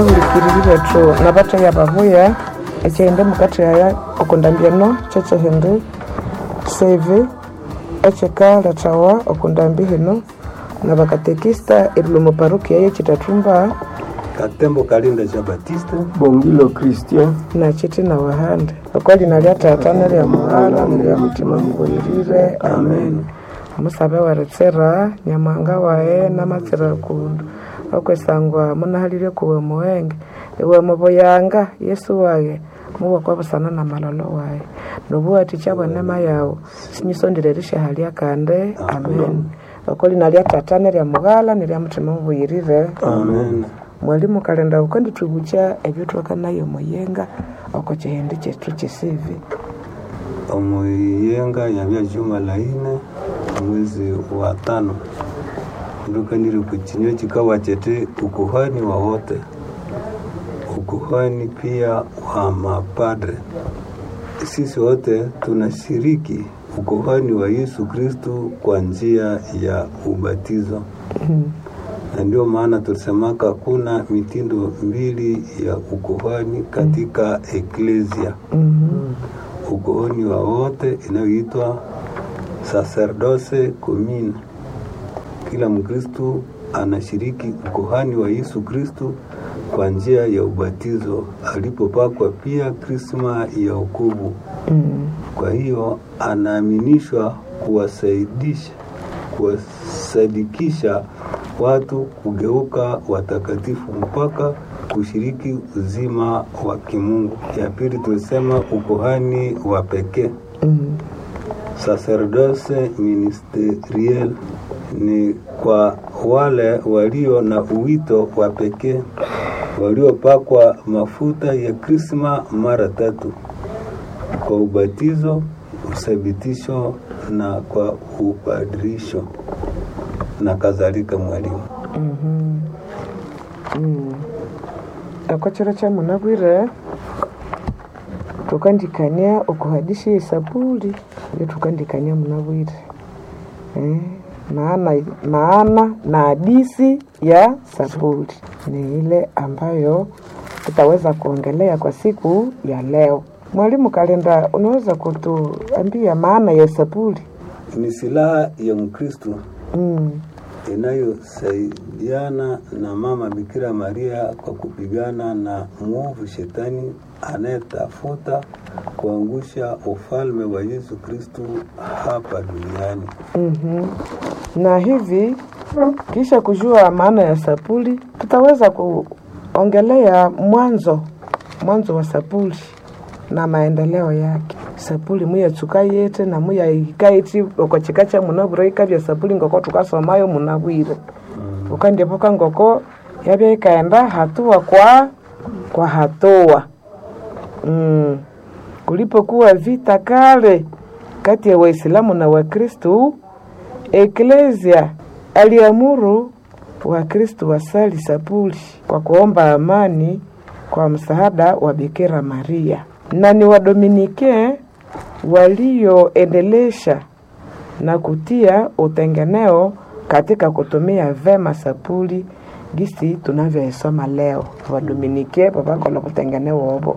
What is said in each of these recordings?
hulikiriri bethu nabattheya babuya ekyaghenda mukathehaya okundambyano kyekyehindi sevi ekyikalethawa okundambi hino nabakatekista erilwa muparukia yekitathumba katembo kalinda cha batista bongilo christian nakiti na wahande okwalina lya tata nelya mughala nelya mutima mubuirire amen omusabe weritsira nyamwanga waye namatsira kundu okwesangwa munahalirye kuwe muwenge iwe mubuyanga yesu waye muwakwa busana na malolo waye nobuwathikya bwenema yawu sinyisondire rishahalya kandi amen okolina lya tata nelya mughala nelya mutima mubuyirire amen mwalimu kalenda ukandithwibukya ebyo twakanayo muyenga oko kihindi kyethu kyesivi omuyenga yabya juma la ine mwezi wa tano ndukanire kuchinywa chikawa chete ukuhani wa wote ukuhani pia wa mapadre sisi wote tunashiriki ukuhani wa yesu kristu kwa njia ya ubatizo na ndio maana tulisemaka kuna mitindo mbili ya ukuhani katika eklesia ukuhani wa wote inayoitwa sacerdoce commun kila mkristu anashiriki ukuhani wa yesu kristu kwa njia ya ubatizo alipopakwa pia krisma ya ukubu kwa hiyo anaaminishwa kuwasaidisha kuwasadikisha watu kugeuka watakatifu mpaka kushiriki uzima wa kimungu ya pili tulisema ukuhani wa pekee sacerdoce ministeriel ni kwa wale walio na uwito wa pekee waliopakwa mafuta ya krisma mara tatu kwa ubatizo uthabitisho na kwa upadirisho na kadhalika mwalimu oko kiro kyamunabwire tukandikania okuhadisha esabuli ndio tukandikania munabwire eh, maana, maana na hadisi ya sabuli ni ile ambayo tutaweza kuongelea kwa siku ya leo mwalimu kalenda unaweza kutuambia maana ya sabuli ni silaha ya mkristu mm. inayosaidiana na mama Bikira Maria kwa kupigana na mwovu shetani anayetafuta kuangusha ufalme wa Yesu Kristu hapa duniani. mm na hivi kisha kujua maana ya sapuli tutaweza kuongelea mwanzo mwanzo wa sapuli na maendeleo yake sapuli muyatsuka yete na muyahikaiti okochika kya munabwire ikabya sapuli ngoko tukasomayo munabwire mm. ukandiepuka ngoko yabya ikaenda hatua kwa kwa hatua mm. kulipokuwa vita kale kati ya waislamu na wakristu eklesia aliamuru wakristu wasali sapuli kwa kuomba amani kwa msaada wa bikira maria na ni wadominike walioendelesha na kutia utengeneo katika kutumia vema sapuli gisi tunavyoisoma leo wadominike vavakola kutengeneo obo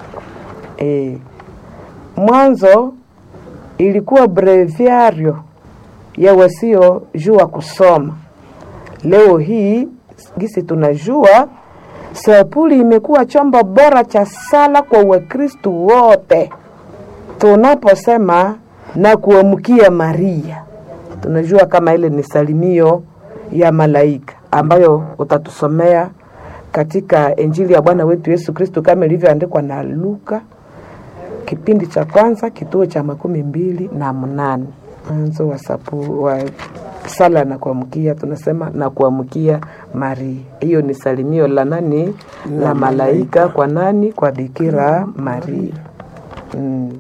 e, mwanzo ilikuwa breviario ya wasiojua kusoma leo hii gisi tunajua sapuli imekuwa chombo bora cha sala kwa wakristu wote tunaposema na kuamkia maria tunajua kama ile ni salimio ya malaika ambayo utatusomea katika injili ya bwana wetu yesu kristu kama ilivyoandikwa na luka kipindi cha kwanza kituo cha makumi mbili na mnane mwanzo wa, sapu, wa sala na kuamkia tunasema na kuamkia maria hiyo ni salimio la nani la, la malaika kwa nani kwa bikira maria mm.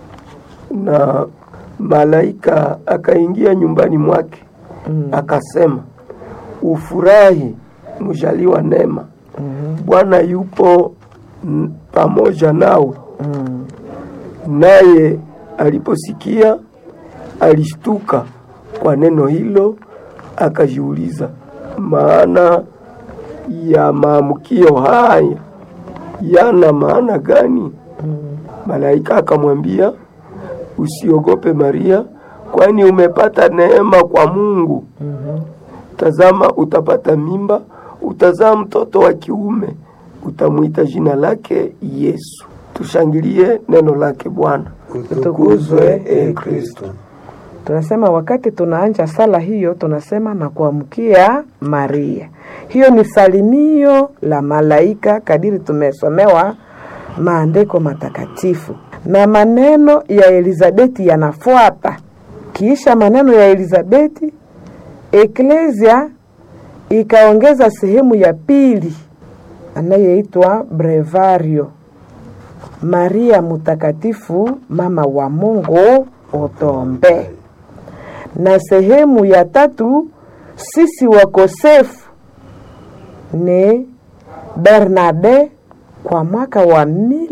na malaika akaingia nyumbani mwake mm. akasema ufurahi mjaliwa neema mm. bwana yupo n- pamoja nawe Mm. naye aliposikia alishtuka kwa neno hilo akajiuliza maana ya maamkio haya yana maana gani? Malaika akamwambia, usiogope Maria, kwani umepata neema kwa Mungu. Tazama, utapata mimba, utazaa mtoto wa kiume, utamwita jina lake Yesu. Tushangilie neno lake Bwana. Utukuzwe e Kristo. tunasema wakati tunaanja sala hiyo tunasema na kuamkia Maria. Hiyo ni salimio la malaika kadiri tumesomewa maandiko matakatifu, na maneno ya Elizabeti yanafuata. Kiisha maneno ya Elizabeti, Eklesia ikaongeza sehemu ya pili anayeitwa brevario Maria Mtakatifu, mama wa Mungu, utuombee. Na sehemu ya tatu, sisi wakosefu, ni Bernarde kwa mwaka wa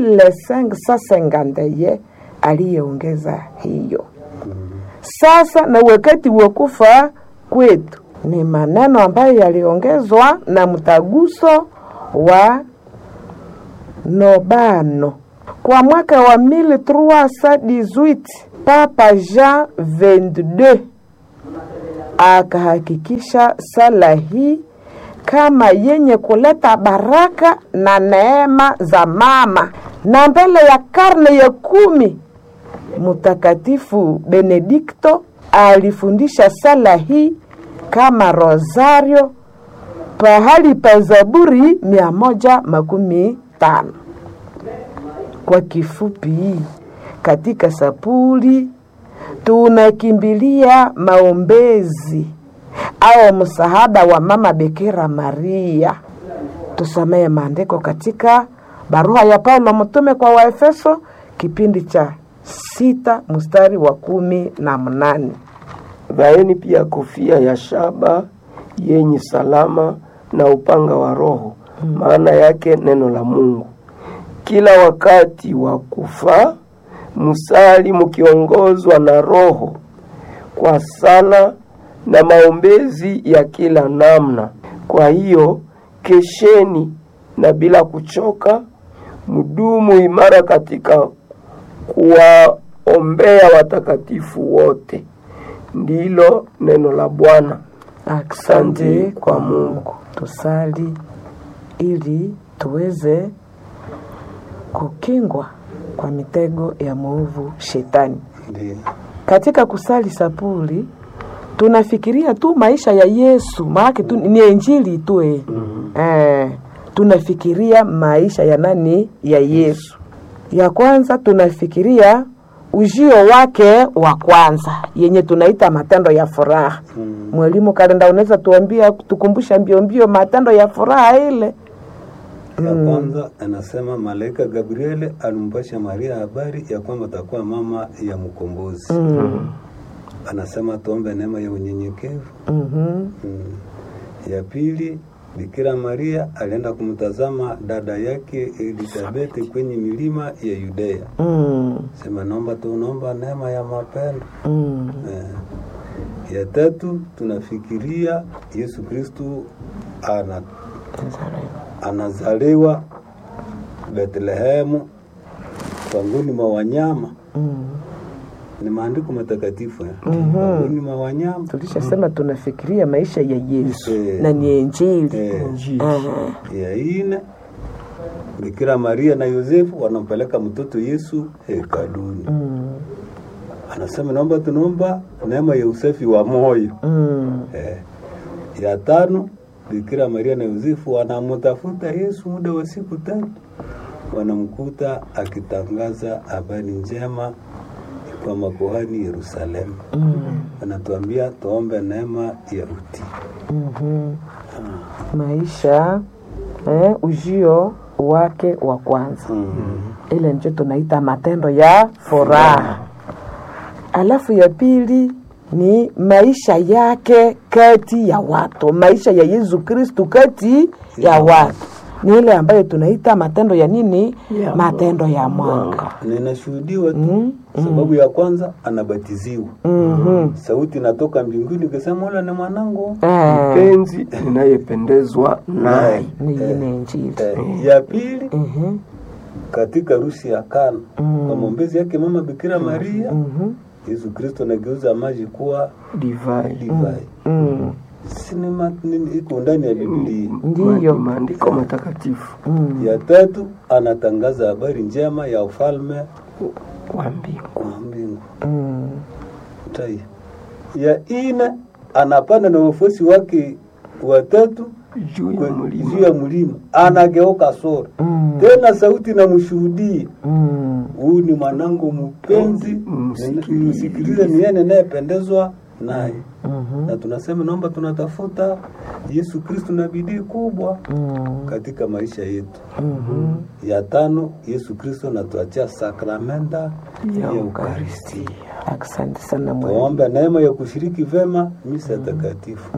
1551 aliyeongeza hiyo. Sasa na wakati wa kufa kwetu ni maneno ambayo yaliongezwa na mtaguso wa Nobano kwa mwaka wa 1318 Papa Jean 22 akahakikisha sala hii kama yenye kuleta baraka na neema za mama, na mbele ya karne ya kumi Mtakatifu Benedikto alifundisha sala hii kama rosario pahali pa Zaburi mia moja makumi tano. Kwa kifupi, katika sapuli tunakimbilia maombezi au msaada wa mama Bikira Maria. Tusomee maandiko katika barua ya Paulo mtume kwa Waefeso kipindi cha sita mstari wa kumi na mnane. Vaeni pia kofia ya shaba yenye salama na upanga wa Roho, maana yake neno la Mungu. Kila wakati wa kufaa musali mukiongozwa na Roho kwa sala na maombezi ya kila namna. Kwa hiyo kesheni na bila kuchoka, mdumu imara katika kuwaombea watakatifu wote. Ndilo neno la Bwana. Asante kwa Mungu. Tusali ili tuweze kukingwa kwa mitego ya mwovu shetani. Ndiyo. Katika kusali sapuli tunafikiria tu maisha ya Yesu, maana tu ni injili tu eh. Eh, tunafikiria maisha ya nani? Ya Yesu. Ya kwanza tunafikiria ujio wake wa kwanza yenye tunaita matendo ya furaha. Mwalimu Kalenda, unaweza tuambia tukumbusha mbio mbio matendo ya furaha ile? Ya kwanza anasema malaika Gabriele alimpasha Maria habari ya kwamba atakuwa mama ya mkombozi. Anasema tuombe neema ya unyenyekevu. Mhm. Mm. Ya pili Bikira Maria alienda kumtazama dada yake Elizabeth kwenye milima ya Yudea. Mm. Sema naomba tu naomba neema ya mapendo. Mm. Eh. Ya tatu tunafikiria Yesu Kristu ana, anazaliwa Betlehemu pangoni mwa wanyama. Mm. Ni maandiko matakatifu eh. Pangoni mwa wanyama. Tulishasema tunafikiria maisha ya Yesu Eh. na ni injili. Eh. Aha. Ya ine Bikira Maria na Yosefu wanampeleka mtoto Yesu hekaluni. Mm. Anasema naomba tunaomba neema ya usafi wa moyo. Mm. Eh, ya tano Bikira Maria na Yosefu wanamtafuta Yesu muda wa siku tatu, wanamkuta akitangaza habari njema kwa makuhani Yerusalemu. Mm. Anatuambia tuombe neema ya utii. Mhm. maisha eh, ujio wake wa kwanza ile ndio tunaita matendo ya furaha. Alafu ya pili ni maisha yake kati ya watu, maisha ya Yesu Kristu kati ya watu. ni ile ambayo tunaita matendo ya nini Ya matendo ya mwanga mwanga. na inashuhudiwa tu sababu ya kwanza anabatiziwa Mhm. sauti inatoka mbinguni ikisema ule ni mwanangu Eh, mpenzi ninayependezwa naye ni ile injili Eh, ya pili Mhm. katika rusi ya kana kwa maombezi yake mama bikira maria Mhm. yesu kristo anageuza maji kuwa divai divai Mm. sinema nini iko ndani ya biblia ndiyo Ma- maandiko matakatifu Mm. ya tatu anatangaza habari njema ya ufalme wa mbingu wa mbingu Mm. tai ya ine anapanda na wafuasi wake watatu juu ya kwe- mlima juu ya mlima anageuka sura Mm. tena sauti namshuhudia Mm. huyu ni mwanangu mpenzi Msikilize. msikilize ni yeye ninayependezwa naye Mhm. na tunasema naomba tunatafuta yesu kristu na bidii kubwa Mm. katika maisha yetu Mhm. ya tano yesu kristo anatuachia sakramenta ya ukaristi asante sana mwalimu tuombe neema ya kushiriki vema misa takatifu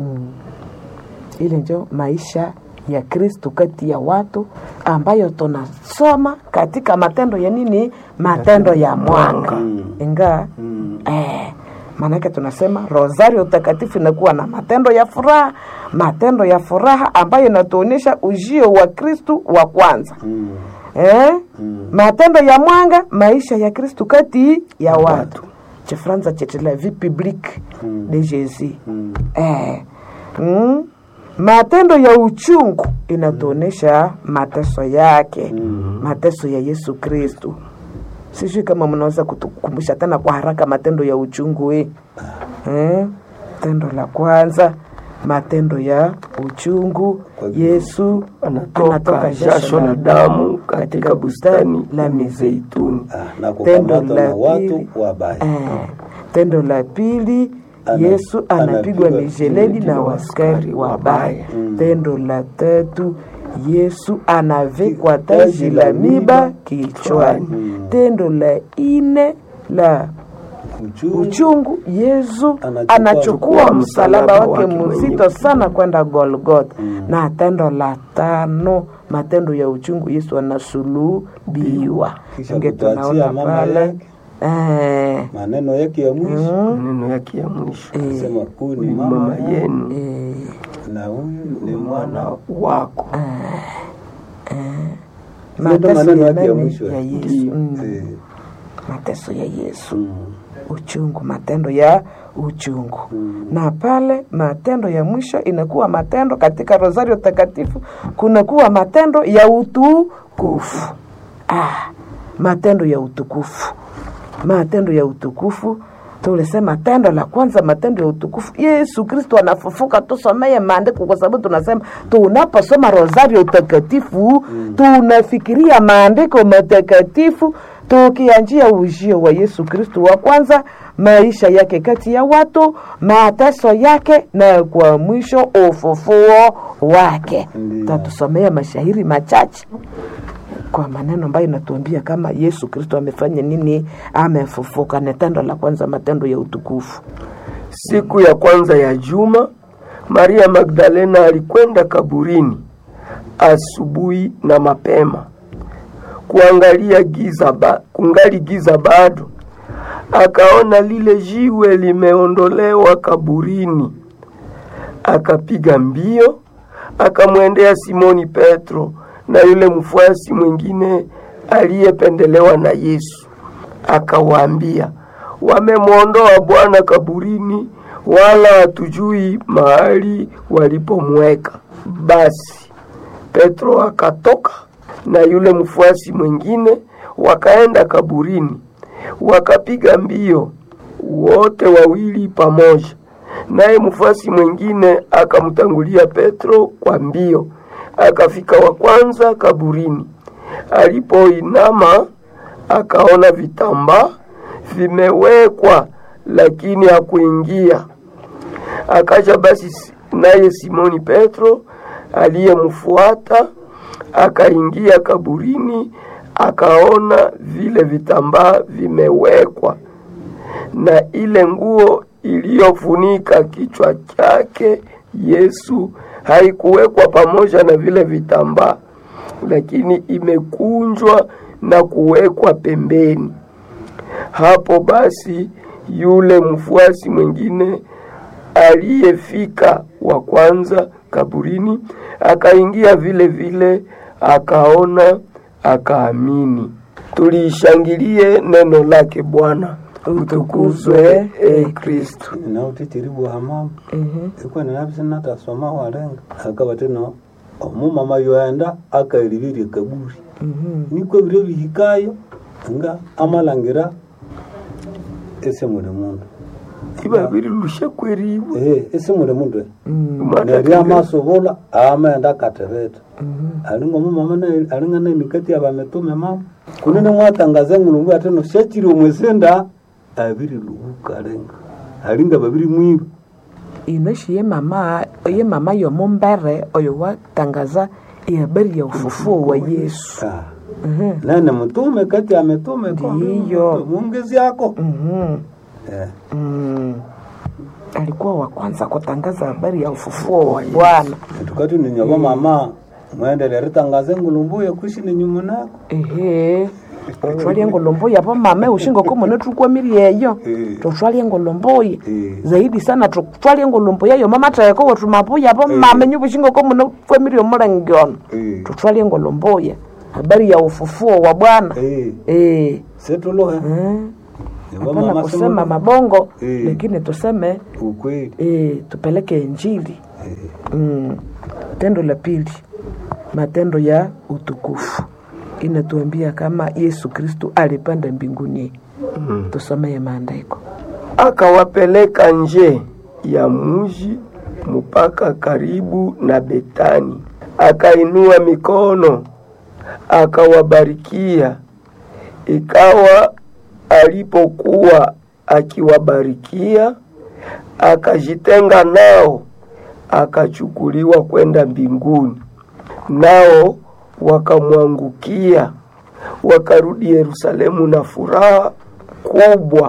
ile njo maisha ya kristu kati ya watu ambayo tunasoma katika matendo ya nini matendo ya mwanga Mm. inga Mm. eh, maanake tunasema rosario takatifu inakuwa na matendo ya furaha matendo ya furaha ambayo inatuonyesha ujio wa kristu wa kwanza Mm. eh? Mm. matendo ya mwanga maisha ya kristu kati ya watu chifranza chete la vie publique Mm. de jésus Mm. eh. mm. matendo ya uchungu inatuonyesha mateso yake Mm. mateso ya yesu kristu sijui kama mnaweza kutukumbusha tena kwa haraka matendo ya uchungu eh? Eh? tendo la kwanza matendo ya uchungu Kwa vile- yesu anatoka jasho la damu katika bustani la mizeituni Ah, na Tendo kukamatwa la na watu pili. wabaya Eh, tendo la pili Ana- yesu anapigwa anapigwa mijeledi na na waskari waskari wabaya wabaya. Mm. tendo la tatu yesu anavikwa taji la miba kichwani Mm. tendo la ine la uchungu uchungu yesu Anachukua- anachukua msalaba wake wake mwenye mzito sana kwenda golgotha na tendo la tano matendo ya uchungu yesu anasulubiwa Kisha inge kutuachia tunaona mama pale yake. eh, maneno yake ya mwisho maneno yake ya mwisho sema huyu ni ni mama mama yenu eh, na huyu ni mwana mwana wako Ndio mateso maneno ya yake ya nani? mwisho. ya yesu mm. Eh, mateso ya yesu mm. uchungu matendo ya uchungu Mm. na pale matendo ya mwisho inakuwa matendo katika rosario takatifu kunakuwa matendo ya utukufu ah, matendo ya utukufu matendo ya utukufu tulisema tendo la kwanza matendo ya utukufu yesu kristo anafufuka tusomeye maandiko kwa sababu tunasema tunaposoma rosario takatifu mm. tunafikiria maandiko matakatifu tukianjia ujio wa yesu kristo wa kwanza maisha yake kati ya watu mateso yake na kwa mwisho ufufuo wake Ndiyo. tatusomea mashahiri machache kwa maneno ambayo inatuambia kama yesu kristo amefanya nini amefufuka ni tendo la kwanza matendo ya utukufu siku ya kwanza ya juma maria magdalena alikwenda kaburini asubuhi na mapema kuangalia giza ba, kungali giza bado akaona lile jiwe limeondolewa kaburini akapiga mbio akamwendea simoni petro na yule mfuasi mwingine aliyependelewa na yesu akawaambia wamemwondoa bwana kaburini wala hatujui mahali walipomweka basi petro akatoka na yule mfuasi mwingine wakaenda kaburini wakapiga mbio wote wawili pamoja naye mfuasi mwingine akamtangulia petro kwa mbio akafika wa kwanza kaburini alipoinama akaona vitambaa vimewekwa lakini hakuingia akaja basi naye simoni petro aliyemfuata akaingia kaburini akaona vile vitambaa vimewekwa na ile nguo iliyofunika kichwa chake yesu haikuwekwa pamoja na vile vitambaa lakini imekunjwa na kuwekwa pembeni. Hapo basi yule mfuasi mwingine aliyefika wa kwanza kaburini akaingia vile vile, akaona, akaamini. Tuliishangilie neno lake Bwana. Utukuzwe e Kristo. nautitiribu hamama ikwe ninavisi natasoma walenga akaba tino omumama yoenda akailivirie kaburi nikwe bire bihikayo nga amalangira ese muli mundu iba birilushe kweriwe Eh, ese muli mundu Mata neri kire- amasobola amaenda katebeta alinga omumama naye- alinga naimikati abametume mama kunene mwatangaza engulungu atino shachiri omwesenda abiri lubuka alenga alinga babiri mwiba inoshi ye mama ye mama yomumbere oyo watangaza ihabari ya ufufuo wa yesu Ah. nane mtume kati ya mitume Ndiyo. mungezi yako Mhm. Eh, Mm. alikuwa wa kwanza kutangaza habari ya ufufuo wa bwana tukati ninyaba mama mwendele ritangaze ngulumbu yakushi ninyumunako ehe totwalia engolomboyi apo mama ushingo komuno tukwamiri eyo Eh. totwalia engolomboyi Eh. zaidi sana totwalia engolombo yayo mama taeko wetumapuya apo mama nyuba ushingo komuno kwamiri omulangiono Eh. totwalia engolomboya habari ya ufufuo wa bwana Eh, eh. setuluhe Mm. Nyaba hapana mama kusema sema mabongo Eh. lakini tuseme ukweli eh, tupeleke injili Eh, mm. tendo la pili matendo ya utukufu inatuambia kama yesu kristu alipanda mbinguni tusomeye maandiko akawapeleka nje ya mji mpaka karibu na Betani, akainua mikono akawabarikia. Ikawa alipokuwa akiwabarikia, akajitenga nao, akachukuliwa kwenda mbinguni. Nao wakamwangukia, wakarudi Yerusalemu na furaha kubwa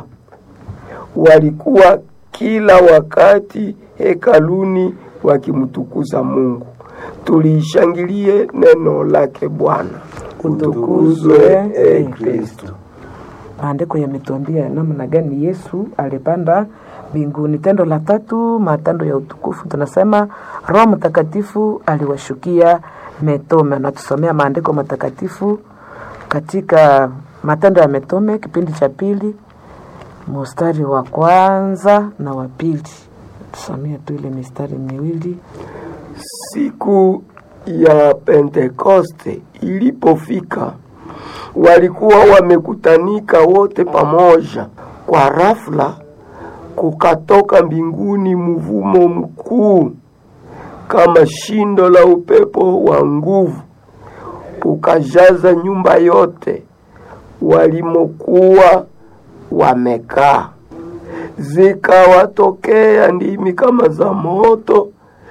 walikuwa kila wakati hekaluni wakimtukuza Mungu. Tuliishangilie neno lake Bwana. Utukuzwe e Kristo. maandiko yametuambia namna gani yesu alipanda mbinguni tendo la tatu matendo ya utukufu tunasema roho mtakatifu aliwashukia mitume natusomea maandiko matakatifu katika matendo ya mitume kipindi cha pili mstari wa kwanza na wa pili tusomea tu ile mistari miwili Siku ya Pentekoste ilipofika, walikuwa wamekutanika wote pamoja. Kwa rafla kukatoka mbinguni mvumo mkuu kama shindo la upepo wa nguvu, ukajaza nyumba yote walimokuwa wamekaa. Zikawatokea ndimi kama za moto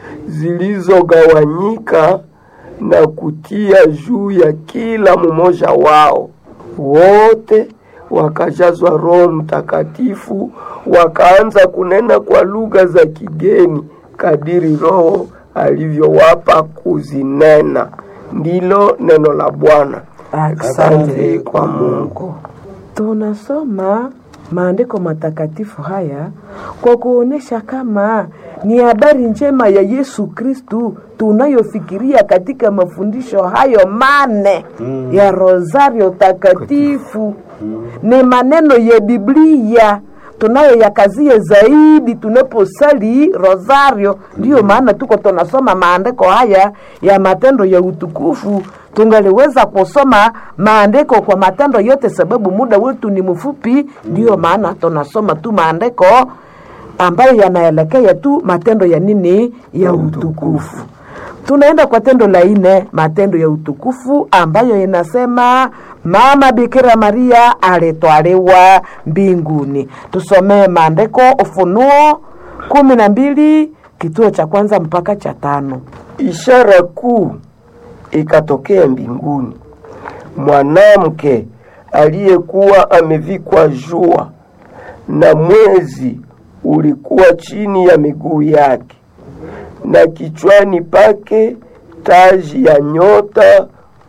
zilizogawanyika na kutia juu ya kila mmoja wao. Wote wakajazwa Roho Mtakatifu, wakaanza kunena kwa lugha za kigeni kadiri Roho alivyowapa kuzinena. Ndilo neno la Bwana. Asante kwa Mungu. tunasoma maandiko matakatifu haya kwa kuonyesha kama ni habari njema ya Yesu Kristu tunayofikiria katika mafundisho hayo mane ya Rosario takatifu. Ni maneno ya Biblia tunayoyakazia zaidi tunaposali Rosario. Ndiyo maana tuko tunasoma maandiko haya ya matendo ya utukufu. Tungaliweza kusoma maandiko kwa matendo yote, sababu muda wetu ni mfupi. Ndiyo maana tunasoma tu maandiko ambayo yanaelekea tu matendo ya nini ya utukufu. Tunaenda kwa tendo la nne, matendo ya utukufu ambayo inasema mama Bikira Maria alitwaliwa mbinguni. Tusomee maandiko Ufunuo kumi na mbili kituo cha kwanza mpaka cha tano. Ishara kuu ikatokea mbinguni, mwanamke aliyekuwa amevikwa jua na mwezi ulikuwa chini ya miguu yake, na kichwani pake taji ya nyota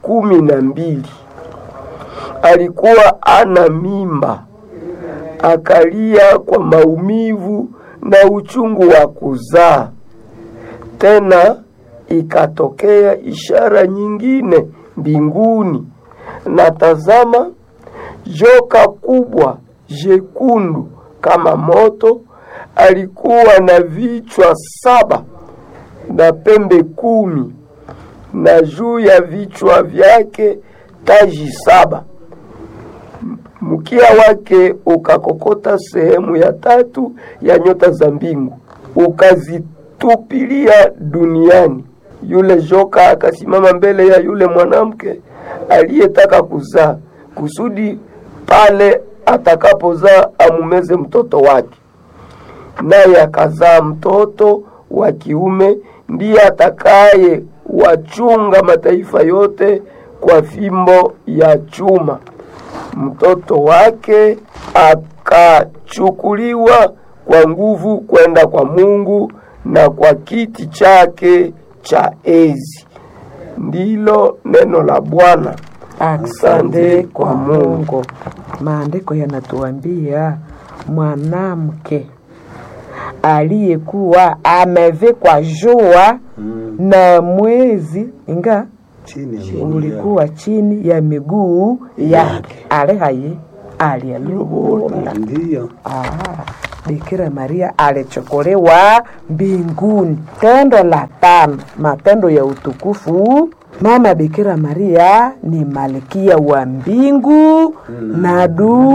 kumi na mbili alikuwa ana mimba, akalia kwa maumivu na uchungu wa kuzaa. Tena ikatokea ishara nyingine mbinguni, na tazama, joka kubwa jekundu kama moto, alikuwa na vichwa saba na pembe kumi, na juu ya vichwa vyake taji saba. Mkia wake ukakokota sehemu ya tatu ya nyota za mbingu, ukazitupilia duniani. Yule joka akasimama mbele ya yule mwanamke aliyetaka kuzaa, kusudi pale atakapozaa amumeze mtoto wake. Naye akazaa mtoto wa kiume, ndiye atakaye wachunga mataifa yote kwa fimbo ya chuma. Mtoto wake akachukuliwa kwa nguvu kwenda kwa Mungu na kwa kiti chake cha enzi. Ndilo neno la Bwana. Asante kwa Mungu. Maandiko yanatuambia mwanamke aliyekuwa amevikwa jua Mm. na mwezi inga chini ya miguu ulikuwa chini ya miguu yake alihaye alialubula yake. Ndiyo. Ah, Bikira Maria alichukuliwa mbinguni. Tendo la tano, matendo ya utukufu. Mama Bikira Maria ni malkia wa mbingu na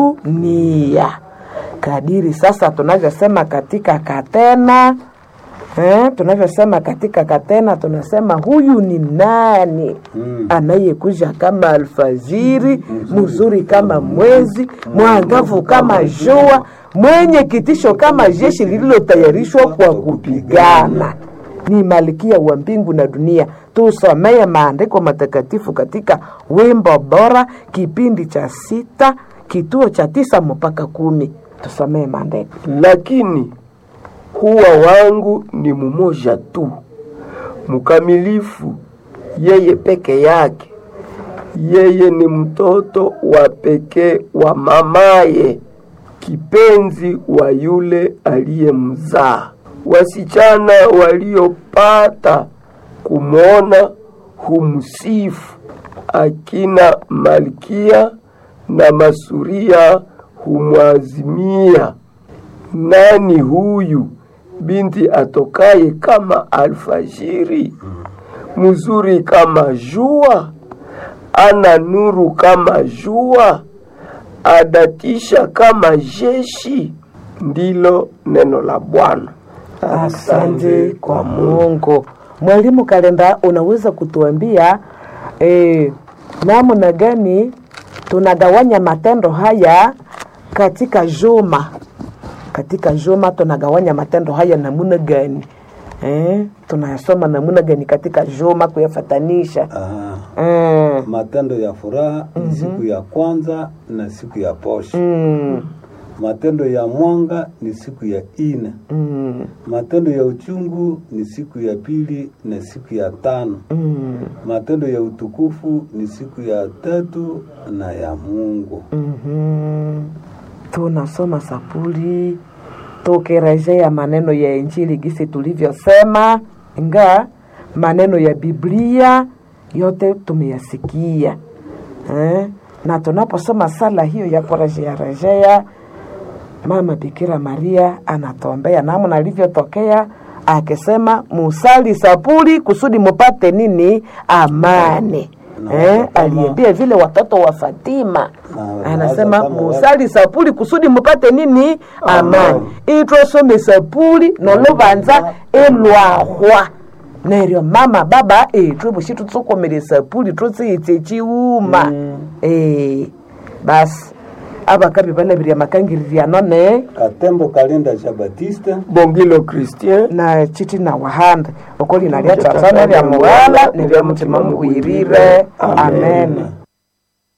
dunia, kadiri sasa tunavyosema katika Katena eh, tunavyosema katika Katena tunasema huyu ni nani Mm. anayekuja kama alfajiri, mzuri kama mwezi, mwangavu kama jua, mwenye kitisho kama jeshi lililotayarishwa kwa kupigana. Ni malkia wa mbingu na dunia. Tusomee maandiko matakatifu katika wimbo bora, kipindi cha sita, kituo cha tisa mpaka kumi. Tusomee maandiko. lakini huwa wangu ni mumoja tu, mkamilifu, yeye peke yake. Yeye ni mtoto wa pekee wa mamaye, kipenzi wa yule aliyemzaa. Wasichana waliopata kumwona humsifu, akina Malkia na Masuria humwazimia nani huyu binti atokaye kama alfajiri, mzuri kama jua, ana nuru kama jua, adatisha kama jeshi? Ndilo neno la Bwana. Asante kwa Mungu. Mwalimu Kalenda, unaweza kutuambia eh, namna gani tunagawanya matendo haya katika juma? Katika juma tunagawanya matendo haya namna gani? Eh, tunayasoma namna gani katika juma kuyafatanisha? Aha. Eh, Matendo ya furaha ni siku ya kwanza na siku ya posho. mm, Matendo ya mwanga ni siku ya ine. mm, Matendo ya uchungu ni siku ya pili na siku ya tano. mm, Matendo ya utukufu ni siku ya tatu na ya Mungu. mhm. Tunasoma sapuli tukirejea maneno ya Injili gisi tulivyosema, nga maneno ya Biblia yote tumeyasikia eh? Na tunaposoma sala hiyo ya kurejea rejea, Mama Bikira Maria anatuombea namna alivyotokea akisema, musali sapuli kusudi mupate nini? Amani. Na Eh, watoto kama- aliambia vile watoto wa Fatima Na anasema kama watu- musali sapuli kusudi mupate nini? Amani. itwasome sapuli nolubanza elwahwa neryo mama baba etwe bushi tutsukomere sapuli tutsiyitse chiuma eh basi abakabi balabirya makangiriria none Katembo Kalinda cha Batista Bongilo Christian na chiti na wahanda okoli nalya tatsana lya muwala nerya mutima muwirire amen